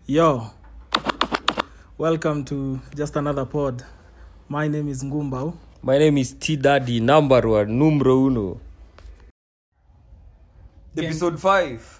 Yo, welcome to just another pod. My name is Ngumbao. My name is T Daddy, number one, numero uno. Gang. Episode 5.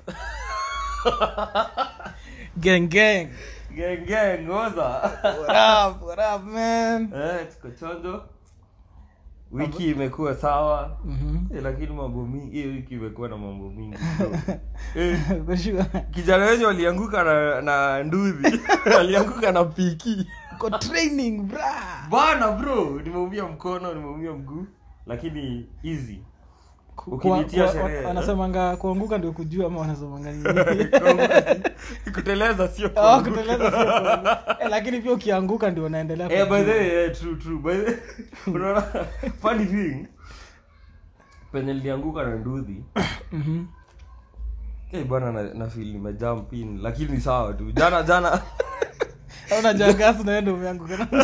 Gang, gang. gang gang, ngoza. What up? What up, man? eh, tuko chonjo. Wiki imekuwa sawa. Mhm. Eh, lakini mambo mingi, hiyo wiki imekuwa na mambo mingi. bro. eh, For sure. kijana wenyu alianguka na, na nduthi. alianguka na piki. Ko training, bra. Bana bro, nimeumia mkono, nimeumia mguu. Lakini easy. Ku- Ukinitia kwa- sherehe, wa- eh? Wanasemanga kuanguka ndio kujua ama wanasemanga nini? kuteleza sio Oh, kuanguka. kuteleza sio kuanguka. Eh, lakini pia ukianguka ndio unaendelea Eh, by kujua. the way, eh, true, true. By the unaona, funny thing penye nilianguka na nduthi Mhm. eh, bwana na, na feel nimejump in lakini ni sawa tu jana jana Unajua gas na wewe ndio umeanguka na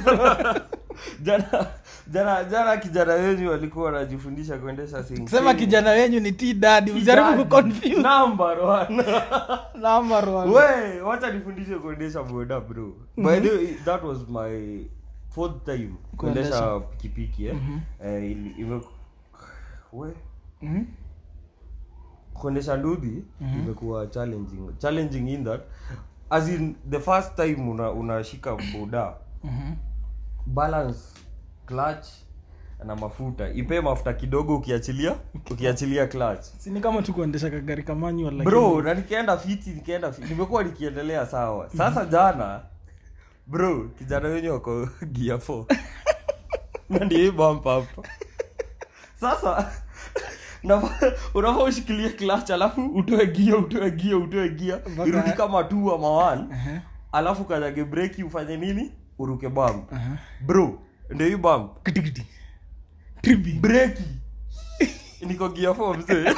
jana jana jana kijana wenyu walikuwa wanajifundisha kuendesha sinki. sema kijana wenyu ni T Daddy, ujaribu Daddy. kuconfuse Number one. number one. we wacha nifundishe kuendesha boda bro by the way that was my fourth time kuendesha Kuendesha. pikipiki eh? eh, ili- ime we Mhm. kuendesha ndudhi imekuwa challenging challenging in that as in the first time una unashika boda Mhm. balance clutch na mafuta ipe mafuta kidogo ukiachilia ukiachilia clutch Si ni kama tu kuendesha kagari ka manual lakini bro na nikaenda fiti nikaenda fiti. nimekuwa nikiendelea sawa sasa jana bro kijana wenye wako gia 4 na ndio hii bump hapa sasa unafaa unafaa ushikilie clutch alafu utoe gia utoe gia utoe gia Mpaka- irudi kama tu ama one Aha, alafu kanyage breki ufanye nini uruke bump aha. bro ndio hii bump Kitikiti. Tribi. breki niko gia 4 mzee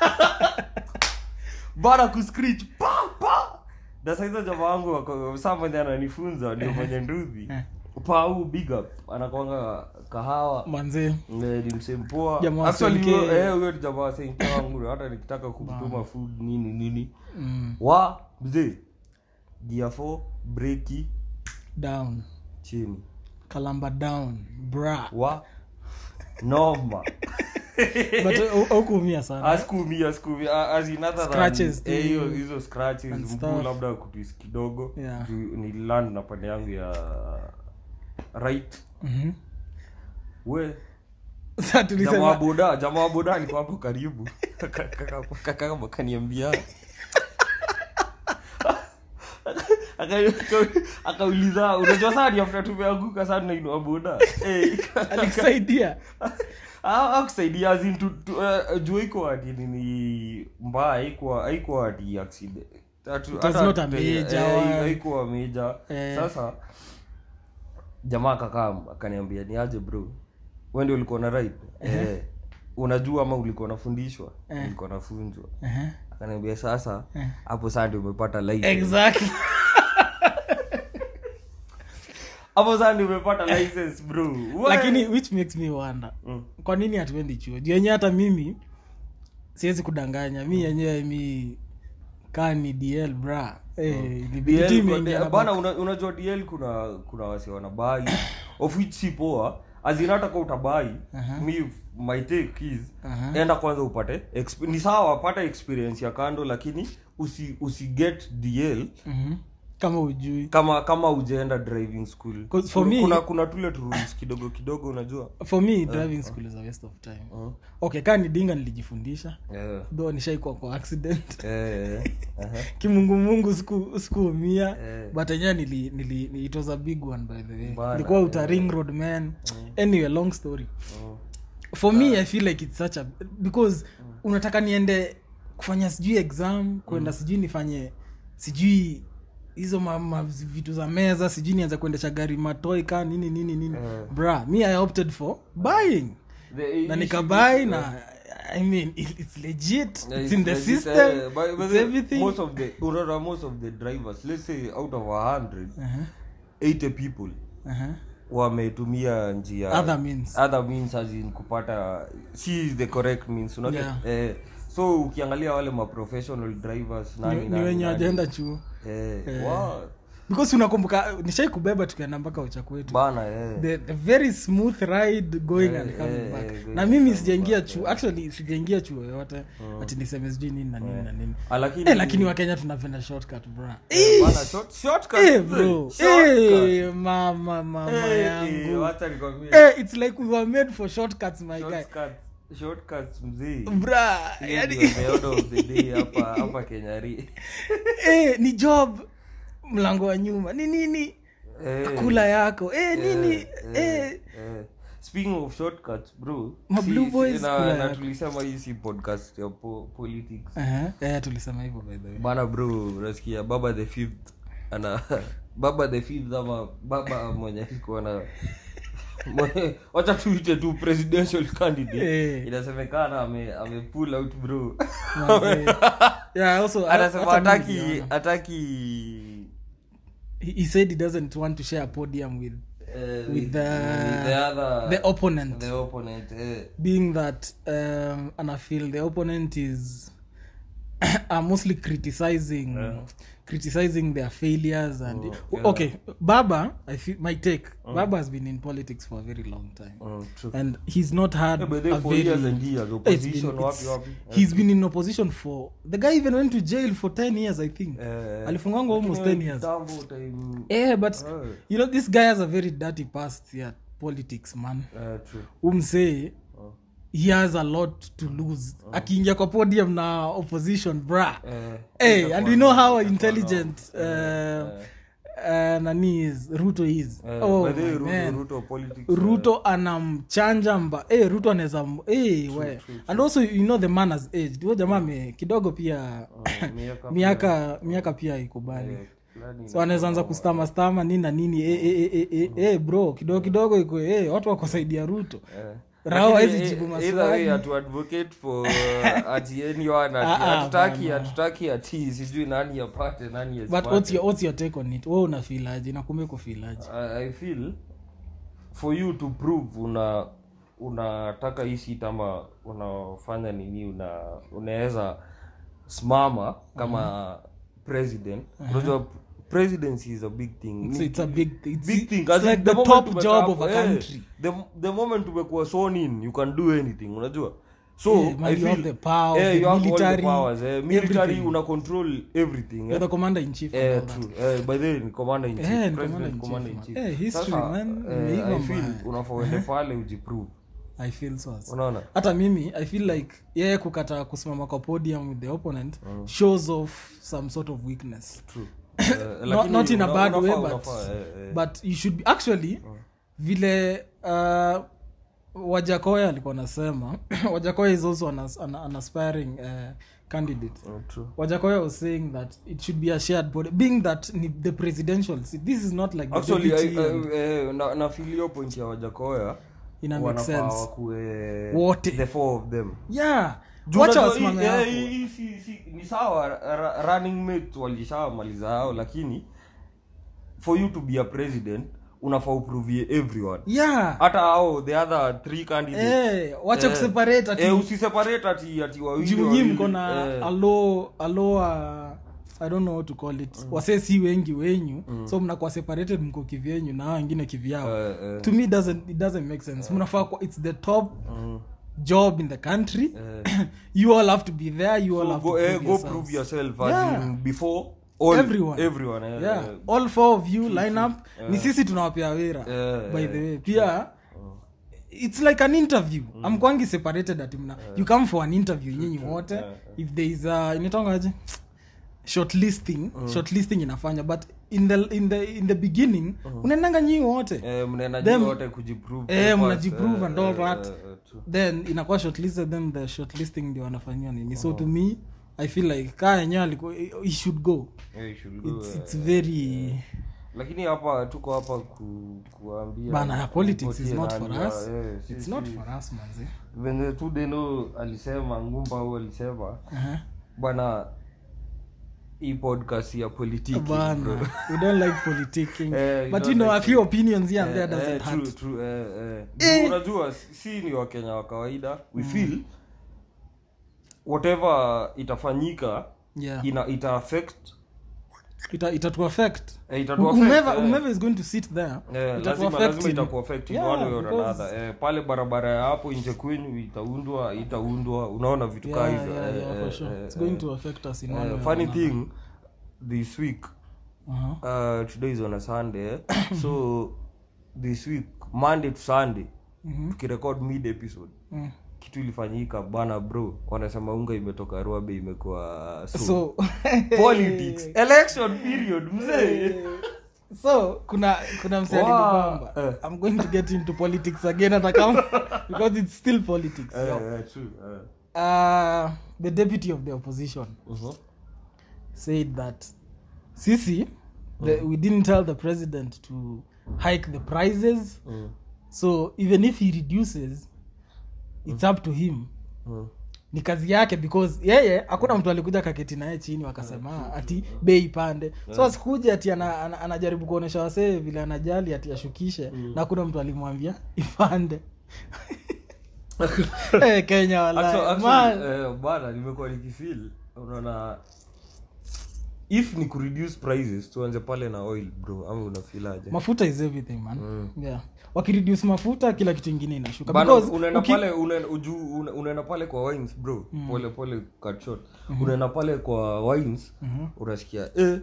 bana kuscreech pa pa na saizo jamaa wangu wako- saa mwenye ananifunza ndio mwenye nduthi Eh. pau big up anakwanga kahawa manze Eh, ni msempoa Jamaa wa Actually, Senke. huyo- eh, huyo ni jamaa wa senke wangu hata nikitaka kumtuma food nini nini mm, wa mzee gia 4 breki down chini kalamba down bra wa noma but au- aukuumia sana askumi askumi as in other than- Scratches tu. eh, hiyo hizo scratches And mguu stuff. labda kutwist kidogo Yeah. Juu nililand na pande yangu ya right Mhm. we Sasa jamaa wa tulisema boda jamaa wa boda alikuwa hapo karibu Kaka- kaka- kaka kaniambia Aka- akauliza unajua saa ni after tumeanguka sana nainua boda Eh, alikusaidia Ah, akusaidia as in tu- tu- eh, juu iko ati nini mbaya haikuwa haikuwa ati accident Atu- It was hata- not a eh, major eh, one. haikuwa meja Eh. sasa jamaa kakaa akaniambia ni aje bro wewe ndio ulikuwa na ride eh, unajua ama ulikuwa nafundishwa Eh. ulikuwa nafunzwa Aha. akaniambia sasa Eh. hapo saa ndio umepata license exactly hapo saa ndio umepata license bro We- lakini which makes me wonder Mm. kwa nini hatuendi chuo juu yenyewe hata mimi siwezi kudanganya mi yenyewe mi kaa ni dl bra Eh, ilibidi tu DL imeingia kwa- na bana back. una- unajua dl kuna kuna wasi wanabai of which si poa azinata kwa utabai Aha. mi my take is Aha. enda kwanza upate exp- ni sawa pata experience ya kando lakini usi usi get dl Mhm. kama ujui kama kama ujaenda driving school 'Cause for kuna, me- kuna kuna tule tu rules kidogo kidogo unajua for me driving school is a waste of time uh, okay kaa ni dinga nilijifundisha yeah. though nishaikuwa kwa accident Eh, aha. kimungumungu siku- sikuumia Eh. but enyewe nili, nili, it was a big one by the way Bana, ilikuwa uta ring road man anyway long story Mm. for me i feel like it's such a because unataka niende kufanya sijui exam kwenda sijui nifanye sijui hizo ma, ma, vitu za meza sijui nianza kuendesha gari matoi ka nini nini nini Eh. bra me i opted for buying The- na issue nikabai is, na i mean it, it's legit Yeah, it's in the legit, system eh, but- but it's the- everything most of the unaona most of the drivers let's say out of 100 uh-huh. 80 people Uh-huh. wametumia njia Other means. other means as in kupata si the correct means unajua Yeah. eh, so ukiangalia wale maprofessional drivers nani, ni, ni nani, wenye nani. wajaenda chuo Eh, wow. because unakumbuka nishai kubeba tukaenda mpaka ucha kwetu bana eh. the, the very smooth ride going Eh, and coming eh, back eh, going na mimi and sijaingia coming chuo actually sijaingia chuo yoyote ati niseme sijui nini na nini na nini Ah, lakini eh, lakini wakenya tunapenda shortcut bra Eh, bana, short- shortcut, eh, bro shortcut. eh, mama mama Eh, eh, yangu wacha nikwambie. eh, it's like we were made for shortcuts my guy Shortcuts- shortcuts mzee bra Hiyo yani ndio the order of the day hapa hapa kenyari eh, ni job mlango wa nyuma ni nini Eh, kula yako eh, nini eh, eh, eh. speaking of shortcuts bro Ma si- Blue si- Boys na- kula na yako. tulisema hii si podcast ya po, politics Aha, eh, tulisema hivyo by the way bana bro unasikia baba the fifth ana baba the fifth ama baba mwenye iko na mwenye- wacha tuite tu presidential candidate Eh. inasemekana ame, ame pull out bro Manze. yeah, also, anasema hata mimi hataki niliona. hataki he, he said he doesn't want to share a podium with eh, with the, with the other the opponent the opponent eh. being that um, and I feel the opponent is are mostly criticizing criticizing their failures and yeah. okay baba i feel my take baba has been in politics for a very long time Mm, true. and he's not had Yeah, but they a for very years and years, It's opposition, been- wapi, it's- wapi. he's been in opposition for the guy even went to jail for 10 years i think Eh, alifungangwa almost lakini 10 years kitambo time- yeah but Eh. you know this guy has a very dirty past yeah politics man eh, true. umsee he has a lot to lose akiingia kwa podium na opposition bra Eh, hey, itakuwa and we know noma, how itakuwa intelligent noma. uh, uh, nani is ruto is Eh, oh, by the way, my Ruto- man. Ruto politics, ruto anamchanja mba hey, ruto anaweza m- hey, we. and also you know the man has aged huyo jamaa ame- kidogo pia eh, miaka miaka miaka pia ikubali eh, fulani so anaweza anza kustama stama nini na nini eh, eh, eh, eh, eh, bro kidogo kidogo iko eh, watu wakosaidia ruto Eh. Rao Lakini, hawezi eh, jibu either maswali. way, hatu advocate for uh, ati anyone, ati- Ah, ah, hatutaki bana. hatutaki ati sijui nani apate nani but asipate. what's your, what's your take on it we unafilaji nakumbe kufilaji I, I feel for you to prove una unataka hii sit ama unafanya nini una unaweza simama kama president unajua presidency is a big thing It's, it's a big it's, big thing it's As in, like the the moment top umekaa job hapo, of a eh, country the, the moment umekuwa sworn in you can do anything unajua so Yeah, man, I you feel, have the power, eh, the you have all the military, powers, eh, military everything. una control everything you're eh. the commander in chief and Eh, all that. true. Eh, by the way, ni commander in chief, Eh, ni president commander in commander chief, in man. chief. Eh, history, Sasa, man, eh, imeiva I feel mbaya. unafaa uende pale ujiprove i feel so as- unaona hata mimi i feel like yeye kukata kusimama kwa podium with the opponent shows off some sort of weakness True. Eh, not, lakini not in a una- bad way unafaa- but, unafaa, eh, eh. but you should be actually vile uh, wajakoya alikuwa anasema wajakoya is also an, an, an aspiring uh, candidate Oh, true. wajakoya was saying that it should be a shared body being that ni the presidential seat this is not like the Actually, I- deputy and- I- eh, na- na feel hiyo point ya wajakoya Ina make wanafaa sense. wakuwe Wote. the four of them yeah Juu wacha unajua wasimame hii- eh, hapo hii- hii si- si- ni sawa ra- ra- running mate walishamaliza hao lakini for you to be a president unafaa uprovie everyone yeah hata hao the other three candidates Eh, wacha Eh, kuseparate ati eh, usiseparate ati ati wawili juu nyi wawili, mko na eh, alo alo uh, i don't know how to call it wasee si wengi wenyu so mnakuwa separated mko kivyenyu na hao wengine kivyao eh, eh, to me it doesn't, it doesn't make sense mnafaa kwa it's the top mm, job in the country eh. you all have to be there you all So have go, to eh, prove go yourselves. prove yourself as Yeah. in before all Everyone. everyone eh, yeah eh, all four of you line up ni sisi tunawapea wera Eh, by eh, the way pia it's like an interview amkwangi separated ati mna you come for an interview nyinyi wote Eh, if there is a inatongaje shortlisting shortlisting inafanya but in the in the in the beginning unaendanga nyinyi wote eh, mnaenda Them- juu wote kujiprove eh, first, mnajiprove and all eh, that. eh, eh, true. then inakuwa shortlisted then the shortlisting ndio wanafanyiwa nini so to me i feel like kaa yenyewe alikuwa he should go Eh, you should go, it's, eh, it's very lakini hapa tuko hapa ku, kuambia bana politics is kupatia not for nani, us eh, si- it's si- not for us manze venye tu deno alisema ngumba au alisema uh-huh. bwana hii podcast ya politiki bana bro. we don't like politicking Eh, you but don't you know like a few opinions here and there Eh, doesn't eh, hurt true, true, eh, eh. Eh. Juu unajua si ni wakenya wa kawaida we feel whatever itafanyika yeah ina ita affect ita ita affect eh, itatu affect, whomever eh. whomever is going to sit there Eh, itatu lazima affect lazima in- itakuaffect in Yeah, one way or because- another eh, pale barabara ya hapo nje kwenyu itaundwa itaundwa unaona vitu kaa yeah, hizo yeah, eh, yeah, for eh, sure. eh, it's going eh. to affect us in Eh, one way or funny another. thing this week Uh-huh. uh, today is on a sunday so this week monday to sunday Mhm. tukirecord mid episode Mm. kitu ilifanyika bana bro wanasema unga imetoka ruabe imekuwa so, so politics election period mzee so kuna kuna msee Wow. alinibamba Eh. i'm going to get into politics again hata kama because it's still politics Eh, yo. eh, true, eh. uh, the deputy of the opposition Mhm. said that sisi the, we didn't tell the president to hike the prices Mm. so even if he reduces it's up to him Mm. ni kazi yake because yeye hakuna mtu alikuja kaketi naye chini wakasema ati bei ipande so asikuja ati ana, ana, anajaribu kuonyesha wasee vile anajali ati ashukishe na hakuna mtu alimwambia ipande Eh, kenya Actually- wala actually, eh, bana nimekuwa nikifil unaona if ni kureduce prices tuanze pale na oil bro ama unafilaje mafuta is everything man yeah wakireduce mafuta kila kitu ingine inashuka bana because unaenda uki- pale unaenda uju- una- unaenda pale kwa wines bro pole pole cut short unaenda pale kwa wines unasikia eh,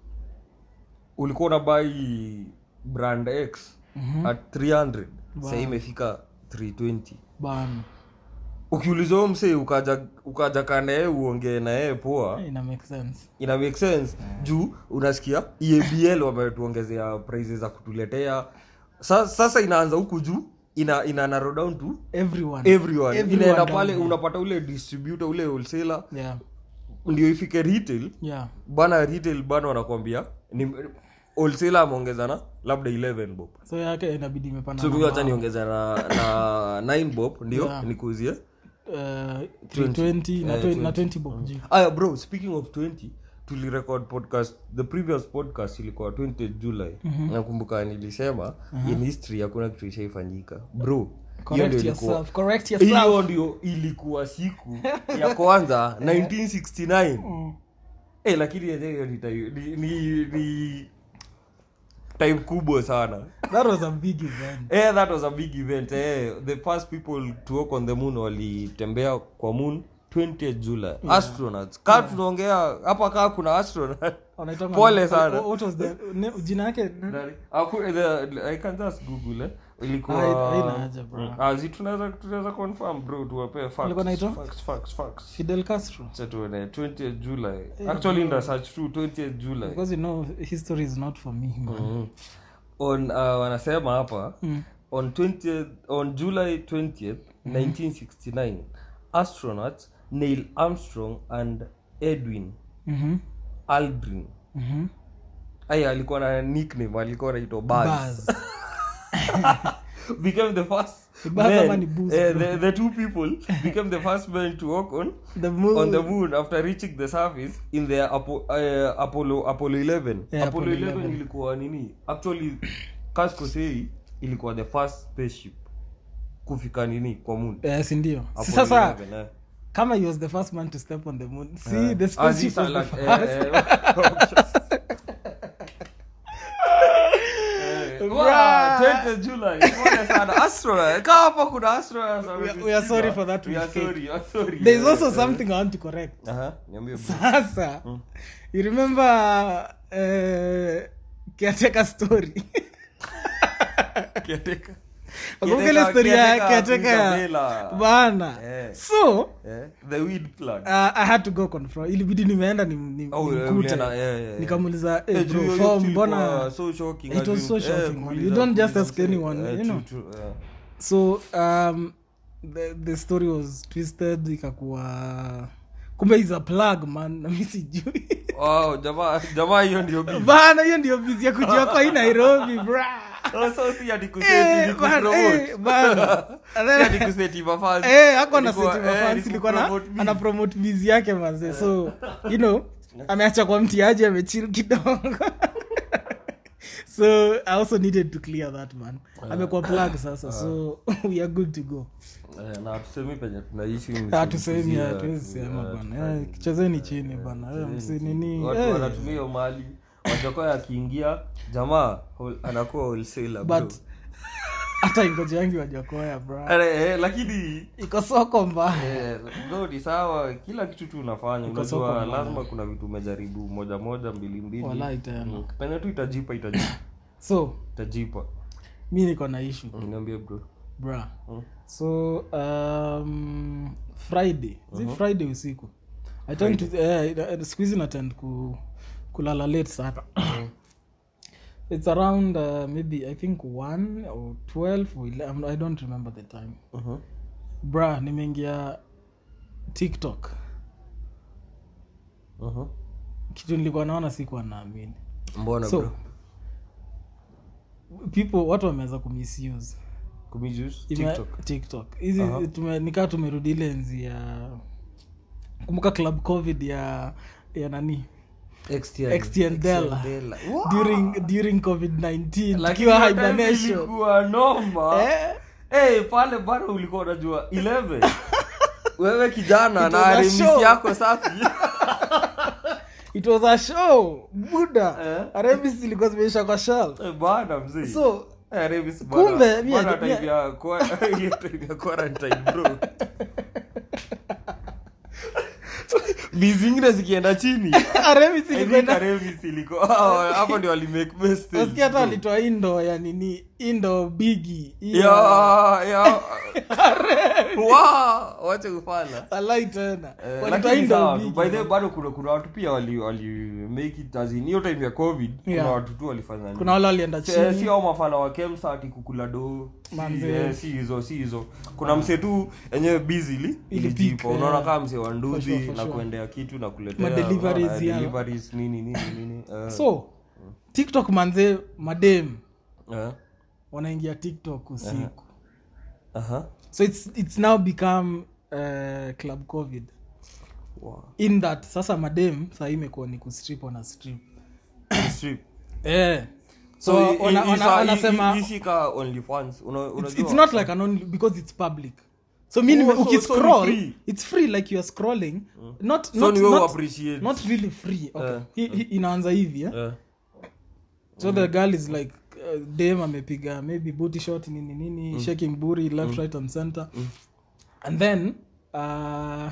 ulikuwa unabai brand x at 300 sahii imefika 320 bana ukiuliza huyo msee ukaja ukaja kanda yeye uongee na yeye poa Eh, ina make sense ina make sense juu unasikia ebl wametuongezea prices za kutuletea Sa, sasa inaanza huku juu ina ina narrow down to everyone everyone, Everyone inaenda down pale there. unapata ule distributor ule wholesaler yeah ndio ifike retail yeah bana retail bana wanakwambia ni wholesaler ameongeza na labda 11 bob so yake inabidi imepanda so na mimi hata mbao. niongeza na na 9 bob ndio Yeah. nikuuzie Uh, 320 na Eh, 20 na 20. 20 bob juu aya bro speaking of 20 tulirecord podcast the previous podcast ilikuwa 20 july nakumbuka nilisema in history hakuna kitu ishaifanyika bro hiyo correct ndio ilikuwa yourself correct yourself hiyo ndio ilikuwa siku ya kwanza 1969 Mm. eh lakini yenyewe hiyo ni, time- ni, ni, ni time kubwa sana that was a big event eh that was a big event eh the first people to walk on the moon walitembea kwa moon 20 july astronauts kaa tunaongea hapa kaa kuna astronaut Wanaitanga- Pole sana. What- what was the ne- jina yake Nani? Aku- the- i can just google eh ilikuwa Hai- haina haja, bro. Mm. Ah, zi tunaweza tunaweza confirm bro tuwapee facts Alikuwa anaitwa? facts facts facts fidel castro Acha tuone 20 july actually nda search tu 20 july because you know history is not for me man. Mm. on uh, wanasema hapa Mm. on 20th, on july 20th 1969 astronauts neil armstrong and edwin Mhm. aldrin Mhm. aya alikuwa na nickname alikuwa anaitwa Buzz. Buzz. became the first Ni Buzz ama men, ni Buzz, eh, bro? the, the two people became the first men to walk on the moon on the moon after reaching the surface in the Apo, uh, apollo apollo 11 Yeah, apollo Apollo 11 11. ilikuwa nini actually kaskosei ilikuwa the first spaceship kufika nini kwa moon Eh, si ndio Apollo si sasa 11, eh. kama he was the first man to step on the moon see Eh. the Ah, spaceship si, was the like, eh, first eh, Eh, wow, 20 July, pole sana. Astronaut. Kaa hapa kuna astronaut We are- we are sorry for that We are mistake. sorry, we are sorry. there is Eh, also eh. something i want to correct Aha, niambie bro. sasa you remember uh, caretaker story Caretaker. Wakumbuka ile Caretaker- story ya caretaker caretaker ya- Isabella. bana Eh. so Eh, the weed plug. uh, i had to go confront ilibidi nimeenda ni, ni, Oh, nimkute. eh, ulienda, eh, eh, eh. nikamuuliza eh, Eh, bro, juu hiyo form kitu mbona ilikuwa so shocking, It was as so in, shocking, eh, man. kuuliza- You don't just kuuliza ask msee, anyone, eh, you true, know. true, eh. so um, the, the story was twisted ikakuwa kumbe is a plug man na mi sijui Wow, jamaa jamaa hiyo ndio busy. bana hiyo ndio bizi ya kujua kwa hii nairobi bra Oh, so si ati kuseti, Eh, ni bana, kupromote. eh, bana. And Si ati then- kuseti mafans. Eh, ako na Ilikuwa- seti eh, mafans ni ilikuwa na kupromote busy. ana promote bizi yake manze so you know ameacha kwa mtiaji amechil kidogo so i also needed to clear that man amekuwa plug sasa so we are good to go Eh, na tusemi penye tunaishi hatusemi msizia- hatuwezi sema eh, bana Eh, chezeni chini bana Eh, msinini watu eh, wanatumia hiyo mali wajokoa akiingia jamaa whole- anakuwa wholesaler, bro. but hata ingoji yangi wajakoya bra Eh, eh, lakini iko soko mbaya eh, bro, ni sawa kila kitu tu unafanya Iko soko unajua mbaya. lazima kuna vitu umejaribu moja moja mbili mbili Walai tena. Mm, penye tu itajipa itajipa so itajipa mi niko na issue Mm, niambie bro bra Mm. so um, friday zi friday usiku I tend to eh, eh, siku hizi natend ku, kulala late sana it's around uh, maybe i think 1 or 12 or 11, i don't remember the time Mhm. bra nimeingia tiktok Mhm. kitu nilikuwa naona sikuwa naamini mbona so bro people watu wameweza kumisuse kumijus Ime- tiktok tiktok hizi Aha. tume- nikaa tumerudi ile enzi ya kumbuka club covid ya ya nani XTL. XTL Dela. XTL. during during covid 19 Lakini tukiwa hiyo time hibernation ilikuwa noma eh? Eh, pale bado ulikuwa unajua 11 wewe kijana It na was a remisi show. yako safi it was a show buda Eh? arebis ilikuwa zimeisha kwa shal Eh, bana mzee so Eh, Revis bana- Kumbe, mie- bana mie- time ya kwa- hiyo time ya quarantine, bro Bi zingine zikienda chini arebis I think ilikwenda Revis iliko ah, hapo ndio walimake best nasikia hata alitoa indo ya nini indo bigi ya ya Wow, wacha ufala alai tena Eh, walitoa lakini indo sawa, bigi by the way, bado kuna kuna watu pia wali wali make it as in hiyo time ya covid Yeah. kuna watu tu walifanya nini. kuna wale walienda Eh, chini si au mafala wa kemsa ati kukula do si, Manze. eh, si hizo si hizo kuna mse tu enyewe busily Ilipik, ilijipa eh. unaona kama mse wa For nduthi sure, for na sure. kuendea kitu na kuletea Ma-deliveries, unaona, yeah. deliveries, nini nini nini eh. so tiktok manze madem Eh, wanaingia tiktok usiku aha. so it's, it's now become uh, club covid Wow. in that sasa madem sahii imekuwa ni kustrip wana strip Strip. eh. So, so i- i- wana- wana- isa- i- wanasema i- ishika OnlyFans, una- it's, unajua? it's not like an only because it's public so mi nime- Oh, so- ukiscroll so ni free. it's free like you are scrolling not, So not, ni wewe not, appreciate. not really free okay. Eh. Hi- hi- inaanza hivi eh? Eh. so the girl is like uh, dam amepiga maybe booty shot nini nini shaking buri left right and center and then uh,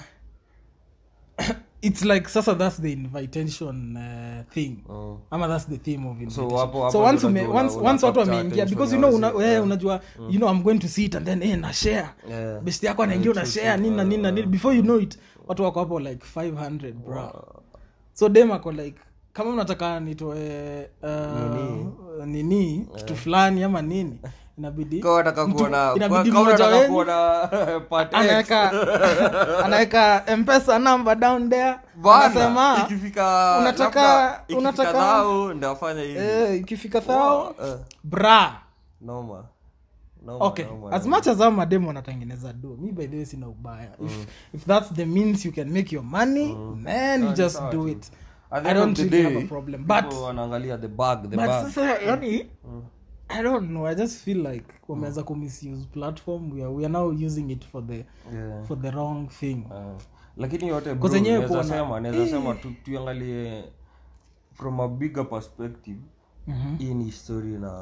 it's like sasa that's the invitation uh, thing Oh. ama that's the theme of invitation. hapo- hapo so once, ndio ume, unajua once, una- once watu capture wameingia attention because ya you know una, wazee, eh, yeah. unajua you know i'm going to see it and then eh, na share Yeah. best yako anaingia una share nini na nini na nini before you know it watu wako hapo like 500 bro so dem ako like kama mnataka nitoe uh, nini kitu fulani ama nini inabidi Kama unataka mtu- kuona- inabidi kama mmoja unataka wenyu kuona part X. anaweka anaweka mpesa number down there Bana, anasema ikifika unataka- labda ikifika unataka- dhao, ndio afanye hivi eh, ikifika thao Eh, bra noma Noma, okay noma, as noma. much as ao mademu wanatengeneza do mi by the way sina ubaya if, if that's the means you can make your money man you Ah, ni just sawa do tu. it At the i end of don't the really day, have a problem people but wanaangalia the bag the but bag sasa yani i don't know i just feel like wameanza kumisuse platform we are, we are now using it for the Yeah. for the wrong thing Ah. lakini yote bro, Kwa zenyewe naweza kuona- sema naweza sema tu, tuangalie from a bigger perspective Mhm. hii ni story na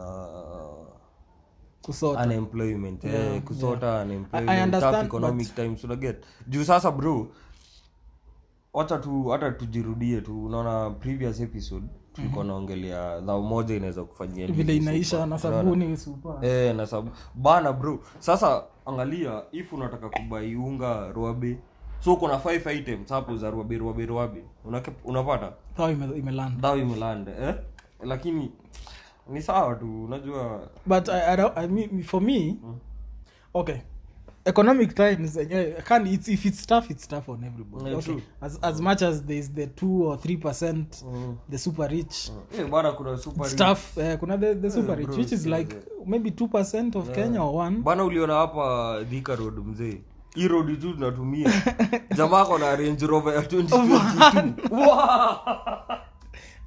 kusota unemployment eh, kusota I unemployment understand, tough economic times unaget juu sasa bro wacha tu hata tujirudie tu unaona previous episode tulikuwa naongelea dhao moja inaweza kufanyia nini vile inaisha super. na Unaona? sabuni supa eh, na sabu bana bro sasa angalia if unataka kubai unga ruabe so uko na 5 items hapo za ruabe ruabe ruabe Unake- unapata thao ime- imelanda dhao imelanda eh? lakini ni sawa tu unajua but I, I, don't- I mean, for me okay economic times enyewe can it's, if it's tough it's tough on everybody Yeah, okay. true. as, as much as there's the 2 or 3 percent the super rich eh, bana kuna super it's tough eh, kuna the, the super rich bro, which is yeah, like maybe 2 percent of kenya or one bana uliona hapa dhika road mzee hii road tu tunatumia jamaa ako na range rover ya 2022 Wow!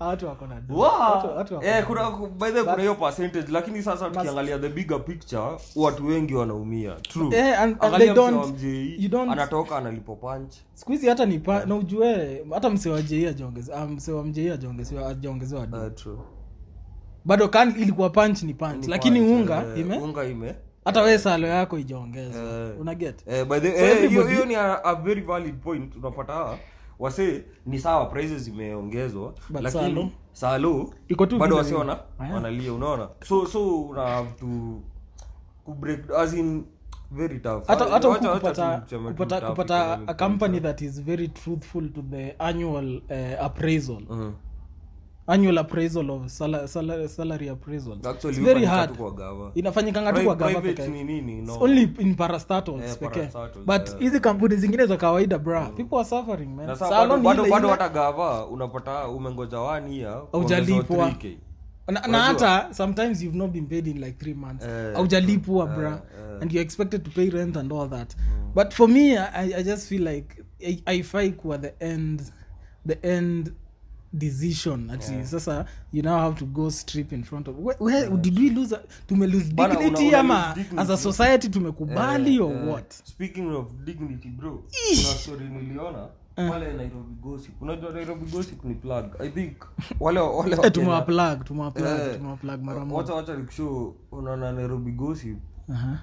watu wako na do. Wow. Watu- watu wako Eh, na kuna do. by the way, kuna hiyo percentage lakini sasa tukiangalia the bigger picture watu wengi wanaumia true Eh, and- and Angalia they msee don't- wa MJE, you don't- anatoka analipo punch siku hizi hata ni pa, na ujue hata msee wa jei ajaongezewa msee wa mjei ajaongezewa ajaongezewa do Uh, true. bado kan ilikuwa punch ni punch Ni lakini punch, unga eh, ime unga ime hata we salo yako ijaongezwa Eh. una get Eh, by the So eh, hiyo everybody- hiyo ni a, a very valid point unapata wase ni sawa prices zimeongezwa But lakini salo? salo Iko tu bado vile wase vile. wana Aya. wanalia unaona so so una have to ku break as in very tough hata hata Wacha- huku wacha kupata tuseme tu kupata tough kupata economic a company times, that is very truthful to the annual uh, appraisal eh. Mhm. annual appraisal of sala, sala, salary appraisal Actually, it's very hufanyika hard tu kwa gava. inafanyikanga tu Pri- kwa gava private peke ni nini no It's only in parastatals Eh, pekee parastatals, but yeah. hizi kampuni zingine za kawaida bra people are suffering man na sasa Salon bado ni bado ile bado ile. hata gava unapata umengoja one year Haujalipwa. kuongezwa 3K. na, na Unajua? hata sometimes you've not been paid in like three months Eh, aujalipwa eh, bra eh. and you're expected to pay rent and all that but for me I, i just feel like I- haifai kuwa the end the end decision ati sasa you now have to go strip in front of where, where did we lose a- tume lose Bana, una- dignity una ama lose dignity. as a society tumekubali Eh, or eh, what speaking of dignity bro kuna story niliona pale nairobi gossip unajua nairobi gossip ni plug i think wale wale eh, Wakenya- tumewaplug tumewaplug Eh, tumewaplug mara moja wacha wacha nikushow unaona nairobi gossip Aha.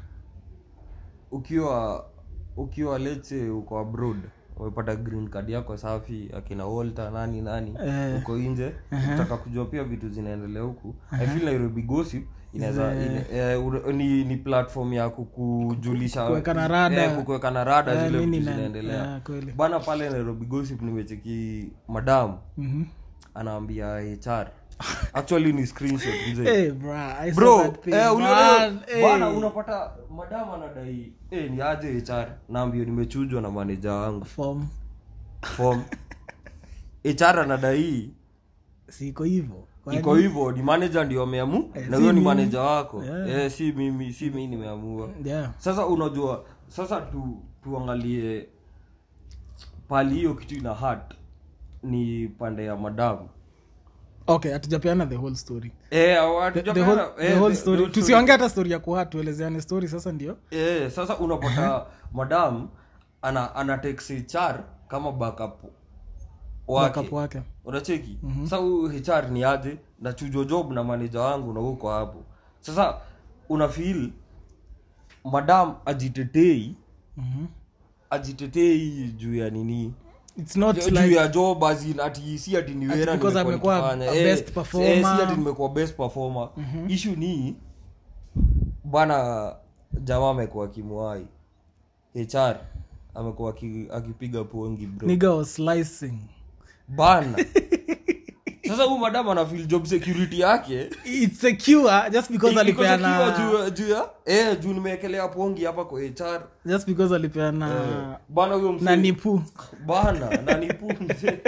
ukiwa ukiwa leche uko abroad umepata green card yako safi akina walter nani nani Eh. uko nje utaka kujua pia vitu zinaendelea huku i feel nairobi gossip inaweza ine, eh, ure- ni, ni platform ya kukujulisha Kuwekana rada. eh, kukuwekana rada Eh, zile nini vitu na- zinaendelea eh, kweli. bana pale nairobi gossip nimecheki madam Mhm. anaambia hr actually ni screenshot mzee Eh, bra, I saw bro that thing, eh, ule- man. ule- Eh. bana unapata madam anadai eh, ni aje hr naambio nimechujwa na maneja wangu Form. form hr anadai siko hivyo Kwani- iko hivyo ni manager ndio ameamu Eh, na si huyo ni mimi. manager wako Yeah. eh, si mimi si mimi nimeamua yeah. sasa unajua sasa tu tuangalie pali hiyo kitu ina hat ni pande ya madamu okay hatujapeana the whole story eh, the, hatujapeana- the whole, eh, the whole the- story the whole tusiongea hata story ya kuha tuelezeane story sasa ndio Eh, sasa unapata madam ana ana text HR kama backup wake backup wake unacheki sasa huyu HR ni aje na chujo job na manager wangu na huko hapo sasa una feel madam ajitetei Mhm. ajitetei juu ya nini it's not juu like ya job as in ati si ati ni Ati wera because nimekuwa amekuwa nikifanya. a Eh, best eh, performer. si ati nimekuwa best performer issue ni bana jamaa amekuwa akimwai hr amekuwa aki- akipiga pongi bro nigga was slicing bana sasa huyu madam ana feel job security yake it's secure just because iko secure alipeana juu- juu ya eh juu nimeekelea pongi hapa kwa hr just because alipeana bana huyo mse- na nipu bana nanipu mzee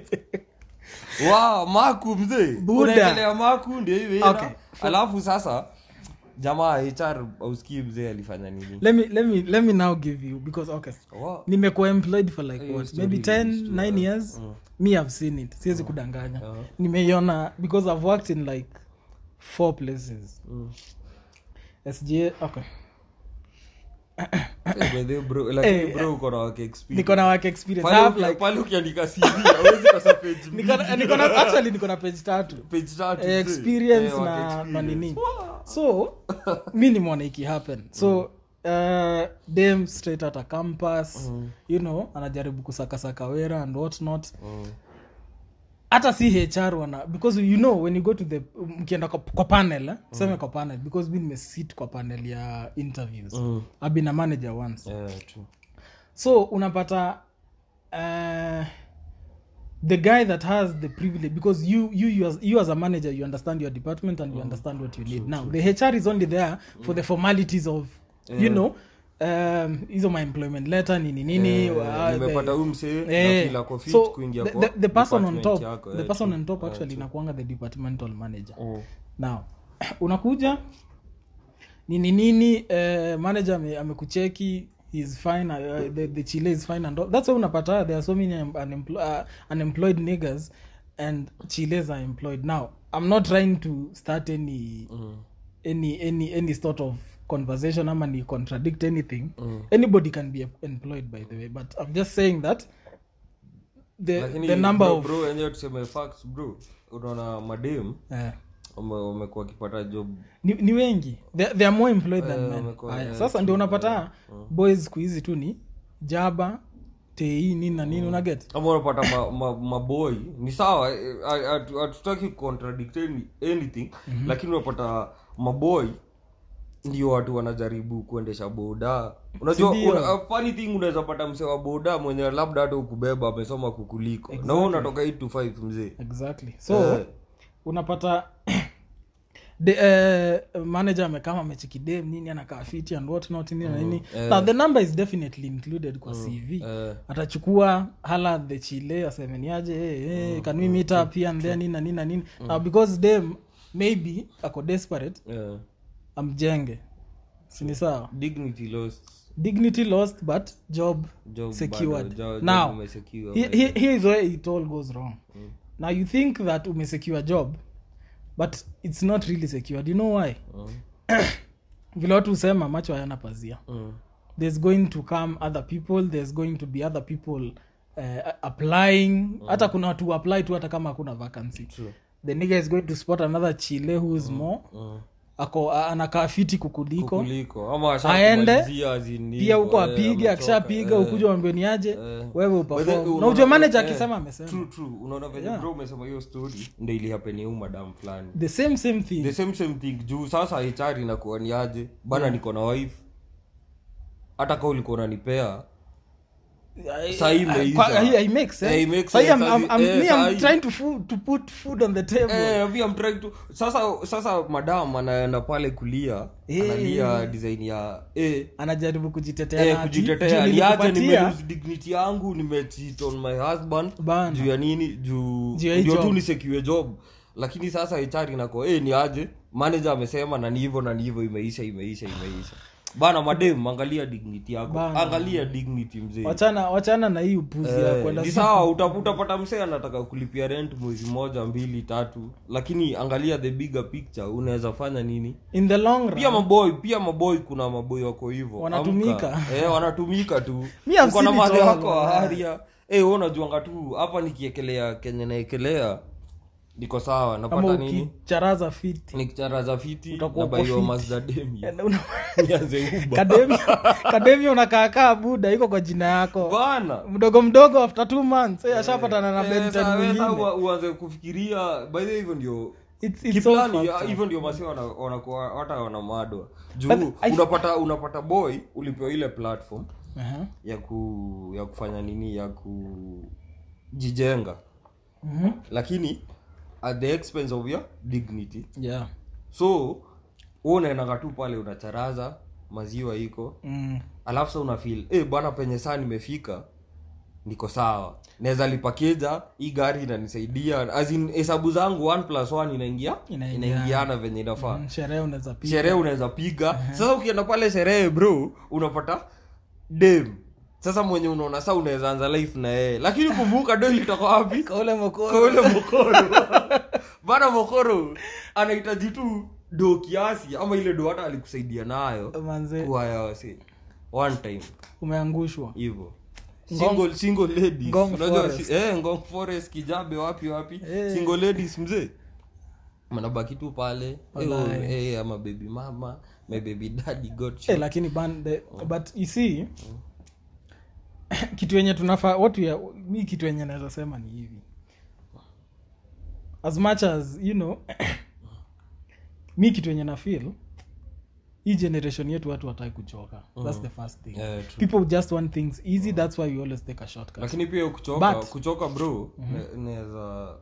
wow maku mzee Buda. unaekelea maku ndio hiyo Okay. okay. alafu sasa jamaa hr auskii mzee alifanya nini let me let me let me now give you because okay Wow. nimekuwa employed for like Hiyo what story maybe 10 is true, 9 uh, years me i've seen it siwezi kudanganya Uh-huh. nimeiona because i've worked in like four places Mm. sga okay Eh, by the way, bro, lakini Eh, bro uko na work experience. niko na work experience I Pale have uki- like pale ukiandika CV, hauwezi kosa page niko na- mbili. niko na actually niko na page tatu Page tatu, Eh, mzee. experience Eh, work na na experience. nini Wow. so mi nimeona iki happen so uh, dem straight out a campus you know anajaribu kusakasaka wera and what not Mm. hata si hr wana because you know when you go to the mkienda kwa, kwa panel eh? seme kwa panel because mi nimesit kwa panel ya interviews Mm. I've been a manager once Yeah, true. so unapata uh, the guy that has the privilege because you you you as, you as a manager you understand your department and you understand what you need now the hr is only there for the formalities of you know um, hizo my employment letter nini nini Eh, uh, the- nimepata huyu msee na Eh, feel ako fit so kuingia the, kwa the, the person on department top yako, the eh, person true. on top Eh, actually true. inakuanga the departmental manager Mm. now unakuja nini nini uh, manager ame- amekucheki is fine uh, the, the chile is fine and all. that's why unapata there are so many un- unemplo- uh, unemployed niggers and chiles are employed now i'm not trying to start any Mm. any any any sort of conversation ama ni contradict anything Mm. anybody can be employed by the way but i'm just saying that the, lakini the number bro, of bro wenyewe tuseme facts bro unaona madem eh, wame- wamekuwa wakipata job ni, ni wengi they, they are more employed than Eh, men wamekuwa- Aya, eh, sasa ndio unapata boys siku hizi tu ni jaba tei nini na nini unaget ama unapata ma, ma, maboy ni sawa eh, hatu- hatutaki contradict any- anything lakini unapata maboy ndio watu wanajaribu kuendesha boda unajua Sindio? una, uh, funny thing unaweza pata msee wa boda mwenye labda hata ukubeba amesoma kukuliko na wewe unatoka 8 to 5 mzee exactly so Eh. unapata the uh, manager amekama amechikidem nini anakaa fiti and what not nini na nini now the number is definitely included kwa cv eh, atachukua hala the chile asemeniaje hey, hey, can we meet up here and there nini na nini na nini now because dem maybe ako desperate eh. amjenge sini sawa dignity lost dignity lost but job job secured bado, jo- job now umesecure, he- he- here is where it all goes wrong now you think that umesecure job but it's not really secured you know why Mm, vile watu husema macho hayana pazia mm, there's going to come other people there's going to be other people uh, applying hata kuna watu apply tu hata kama hakuna vacancy true. the nigga is going to spot another chile who is more Mm. ako a- anakaa fiti kukuliko kuliko ama Aende, ashakumalizia as in pia huko hivyo, eh, apige ametoka, akishapiga eh. ukuja wambioniaje eh. wewe By the way, uperform na unaona- ujua manager eh, akisema amesema true, true. unaona venye Yeah. bro umesema hiyo story ndo ilihapeni huu madam fulani the same same thing the same same thing juu sasa hr inakuwa ni aje bana niko na wife hata ka ulikuwa unanipea I- Sahi I- imeisha. kwa- I- I make sense. Eh, it makes Sahi sense. I'm- I'm- I'm- Eh, me, I'm sahi. trying to food, to put food on the table Eh, pia I'm trying to sasa sasa madam anaenda pale kulia Eh. analia design ya eh, anajaribu kujitetea eh, na ati, kujitetea juu niache nilikupatia- nimelose dignity yangu nimecheat on my husband Bana. juu ya nini juu Juu ya hii ndio tu job. nisekiwe job lakini sasa HR inako eh ni aje manager amesema na ni hivyo na ni hivyo imeisha imeisha imeisha bana madem angalia dignity yako Bana. angalia dignity mzee wachana wachana na hii upuzi ya Eh, kwenda ni sawa uta- utapata msee anataka kulipia rent mwezi moja mbili tatu lakini angalia the bigger picture unaweza fanya nini in the long run pia maboy pia maboy kuna maboy wako hivyo Wanatumika. Amka. eh, wanatumika tu Me, I've uko na seen it madhe all, wako wa wallahi. haria eh wewe unajuanga tu hapa nikiekelea kenye naekelea niko sawa ama napata nini ukicharaza fiti nikicharaza fiti Utakuwa na baiwa uko Mazda Demi Una- nianze uba kademia kademia unakaakaa buda iko kwa jina yako bana mdogo mdogo after two months eh, ashapatana na Eh, Benton sa- we- sa- mwingine ua- uanze kufikiria by the way hivyo ndio It's- it's all kiplani fucked up. hivyo ndio masi wana- wanakuwa hata wanamadwa juu But I- unapata unapata boy ulipewa ile platform Aha. ya ku ya kufanya nini ya kujijenga Mhm. lakini at the expense of your dignity yeah so wewe unaendaga tu pale unacharaza maziwa iko Mm. alafu sa unafil eh bwana penye saa nimefika niko sawa naweza lipa keja hii gari inanisaidia as in hesabu zangu one plus one inaingia Inaingiana. inaingiana venye inafaa Mm, sherehe unaweza piga sherehe unaweza piga sasa ukienda pale sherehe bro unapata dem sasa mwenye unaona saa unaweza anza life na yeye lakini kumbuka do ilitoka wapi kaule mokoro kwa ule mokoro bana mokoro anahitaji tu do kiasi ama ile do hata alikusaidia nayo manze kuhaya wasi one time umeangushwa hivyo Ngong- single single ladies Ngong unajua Forest. si, eh ngong forest kijabe wapi wapi Eh. single ladies mzee manabaki tu pale eh, Wallahi. oh, eh, ama baby mama my baby daddy got Eh, shot. lakini ban the, but you see kitu yenye tunafaa what we are, mi kitu yenye naweza sema ni hivi as much as you know mi kitu yenye na feel hii generation yetu watu wataki kuchoka that's the first thing Eh, true. people just want things easy that's why we always take a shortcut lakini pia kuchoka But- kuchoka bro ne- naweza